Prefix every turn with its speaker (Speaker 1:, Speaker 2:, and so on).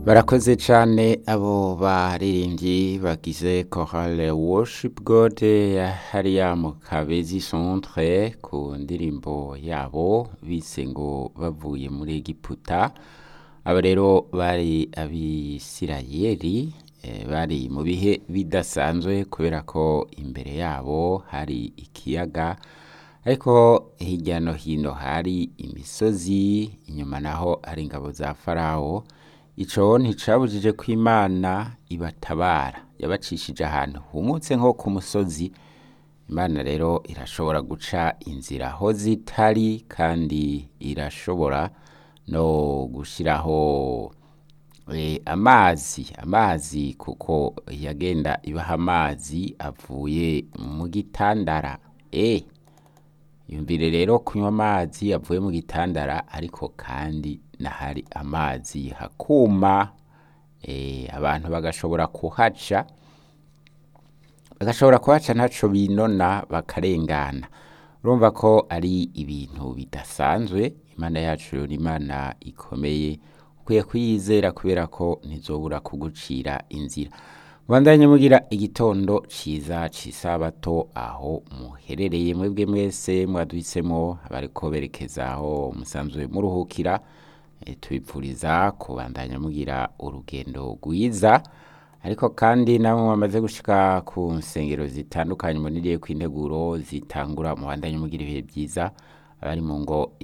Speaker 1: barakoze cyane abo baririmbyi bagize chorale worship god hariya mu kabezi centre ku ndirimbo yabo bise ngo bavuye muri egiputa aba rero bari abisirayeli eh, bari mu bihe bidasanzwe kubera ko imbere yabo hari ikiyaga ariko hirya no hino hari imisozi inyuma naho hari ingabo za farawo ico nticabujije ko imana ibatabara yabacishije ahantu humutse nko ku musozi imana rero irashobora guca inzira aho zitari kandi irashobora no gushiraho eh, amazi amazi kuko yagenda ibaha amazi avuye mu gitandara eh yumvire rero kunywa amazi avuye mu gitandara ariko kandi nahari amazi hakuma eh, abantu bagashobora kuhaca bagashobora kuhaca ntaco binona bakarengana urumva ko ari ibintu bidasanzwe imana yacu ni imana ikomeye ukwiye kuyizera kubera ko ntizobura kugucira inzira mubandanye mugira igitondo ciza c'isabato aho muherereye mwebwe mwese mwaduhisemo abariko berekeza aho musanzwe muruhukira e, tubipfuriza kubandanya mugira urugendo rwiza ariko kandi namwe mwamaze gushika ku nsengero zitandukanye muniriye kw'integuro zitangura mubandanye mugira ibihe byiza abari mu ngo